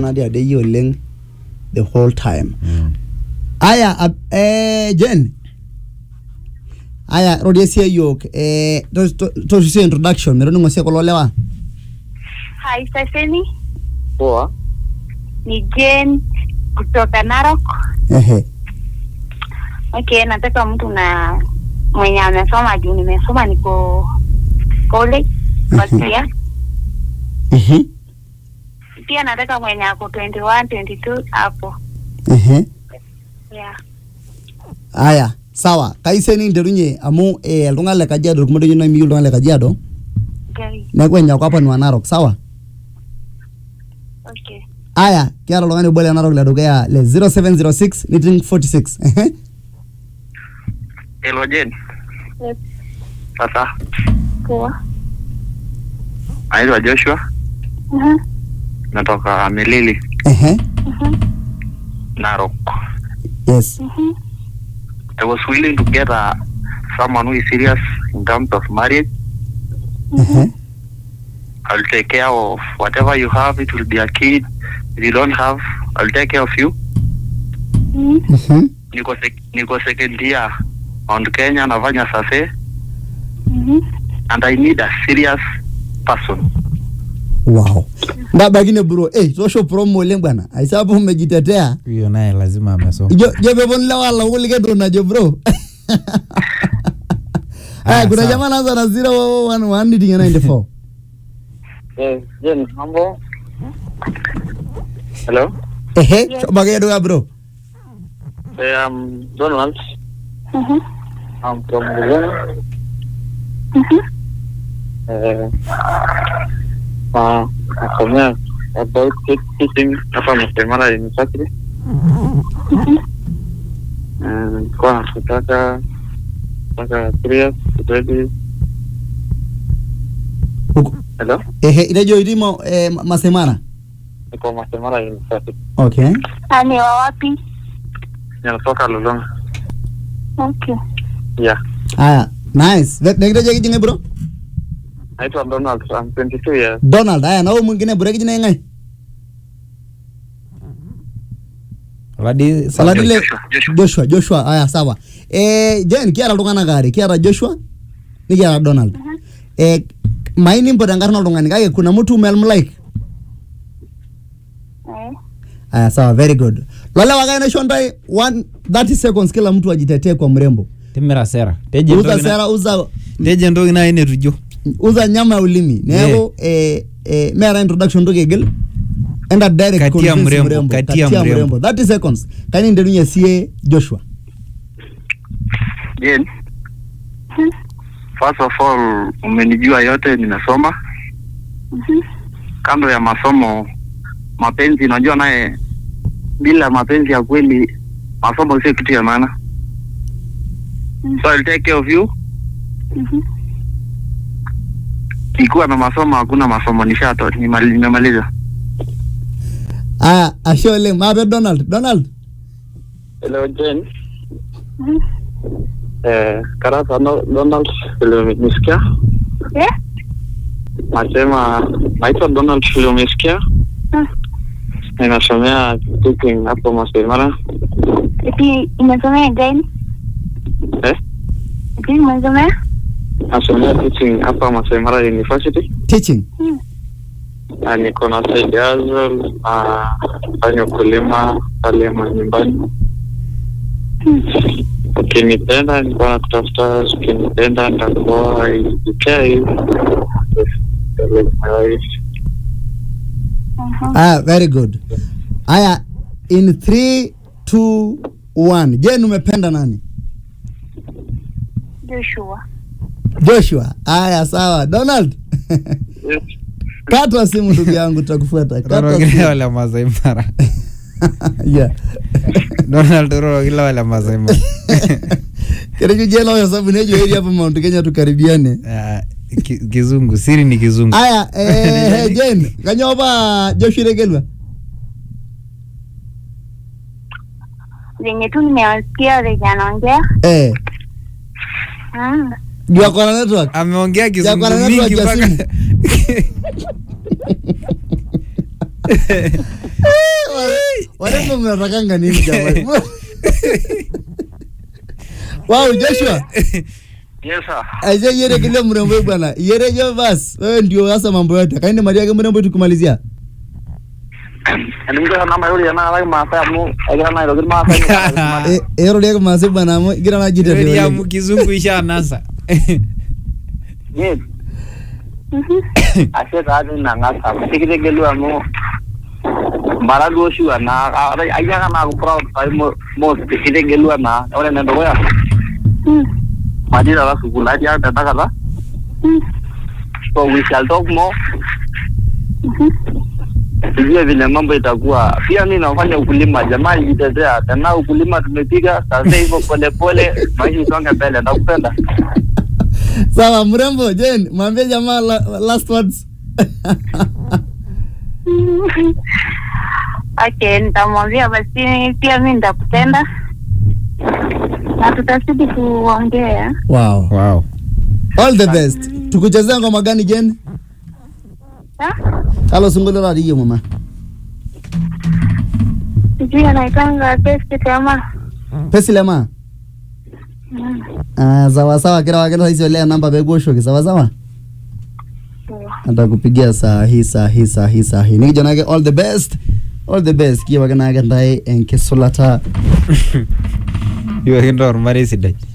natii adeyie oleng the whole time aya ab- eh, jen aya rorie sie yiok eh, to- to- tosusie introduction metoningo sie kulo lewa Hi, Saseni. Poa. Ni Jane kutoka Narok. ehe Okay, nataka mtu na mwenye amesoma juu nimesoma niko college first year. Mhm. Pia nataka mwenye ako 21, 22 hapo. ehe Yeah. aya sawa kaiseni nterunye amu eh, iltung'anak le kajiado irkumok nai miyieu iltung'anak le kajiado Okay. neeku enyaku apa nua narok sawa Okay. aya kiata oltung'ani obo le narok le dukuya le 0706 niting 46 ehe Hello Jen. Yes. Sasa Poa. naitwa Joshua, Mhm. natoka Milili, ehe Narok. yes Mhm. I was willing to get a someone who is serious in terms of marriage. ehe I'll take care of whatever you have. It will be a kid. If you don't have, I'll take care of you. Mhm. mhm Niko sek niko second year Mount Kenya nafanya sase Mhm. and I need a serious person. wow ndabakine bro eh tosho promo oleng bwana aisapo umejitetea huyo naye lazima amesoma jo jo pepon lewa la kulike ndo najo bro aya Ah, kuna sawa. jamaa anaanza na 0111 nitinge 94 Yes, Jen, mambo. Hello. ehe Yes. chobake duka bro Hey, I'm Donald. Mhm. I'm from Buganda. Mhm. Uh, uh, nasomea about teaching hapa Mtemara University. Uh, kwa nataka nataka three years ready. Uko- Hello, ehe itejo itimo eh, Ma- masemara niko Mtemara University. okay Ah, ni wa wapi? Ninatoka Lolonga. Okay. Yeah. aya nice Ve- nekitejo kijinge bro Naitwa Donald. I'm 22 years. donald aya nao mwingine bro kijina ngai Oladi saladile Joshua, Joshua. joshua joshua aya sawa eh jen kiata iltung'anak aare kiata joshua nikiata donald eh maini impot enkarna oltung'ani kake kuna mtu melmlike Eh. aya sawa very good lolewa kae naisho ntae 30 seconds kila mtu ajitetee kwa mrembo timira sera teje uza entoki na- sera uza teje entoki nai netujo uza nyama ya ulimi neeku eh, eh, meeta introduction ntoki aigil enda direct Katia convince mrembo, katia mrembo. 30 seconds kani nterunye sie joshua Jen, first of all, umenijua yote, nimesoma. Mhm. Kando ya masomo, mapenzi, unajua naye, bila mapenzi ya kweli, masomo sio kitu ya maana. So I'll take care of you. Mhm. Ikiwa na masomo, hakuna masomo, nishato nimali- nimemaliza. aya ashe oleng maape donald donald Hello Jen. Mhm. Eh, karata no, Donald vile umesikia? Eh? Nasema naitwa Donald vile umesikia? Ah. Ninasomea teaching hapo Masai Mara. Eti umesomea gani? Eh? Eti umesomea? Nasomea teaching hapa Masai Mara University. teaching Hmm. Na niko na side hustle na fanya ukulima pale manyumbani. Ukinipenda nikuwa nakutafuta, ukinipenda nitakuwa ikea hivi. Mhm. aya very good aya in 3 2 1 jen umependa nani Joshua. joshua aya sawa donald Yes. kata simu ndugu yangu tutakufuata kata rorokile simu wale Masai Mara yeah Donald rorokile wale Masai Mara kereju jela oyo sababu nejo eri hapa Mount Kenya tukaribiane Ah, ki- kizungu siri ni kizungu aya eh, jen kanyo pa joshua regelwa Venye tu nimewasikia venye anaongea. eh Mm. jua kona network ameongea kizungu kwa nani mingi wajua mpaka warembo mnatakanga nini jamani wow joshua Yes sir. aise yere kile mrembo bwana yere jo bas wewe ndio sasa mambo yote kaende maria yake mrembo tukumalizia Nimpe namba yule yana ala maasai amu agira na ilo maasai. Eh, ero leke mase bwana amu gira na jite Yori amu kizungu isha nasa. Yes. Ashe taati na ngasa. Tikitegelu amu mara duo shua na ayaka na aku proud sai mo mo tikitegelu na ore na ndoya. Majira la sukula dia tatakala. So we shall talk more. Tujue vile mambo itakuwa. Pia mimi nafanya ukulima, jamaa jitetea. Tena ukulima tumepiga, sasa hivyo pole pole, maisha isonge mbele. Nakupenda. sawa mrembo jen mwambie jamaa la, last words Okay, nitamwambia basi pia mi nitakupenda na tutazidi kuongea. wow Wow. all the best tukuchezea ngoma gani jen Ha? halo sungule la diyo mama Sijui anaitanga best kama pesi lema ah sawa sawa kila wakati sasa ile namba begosho sawa sawa atakupigia saa hii saa hii saa hii saa hii nikijana yake all the best all the best kiwa kana yake ndai enkesulata Iwa kinto ormarei sidai.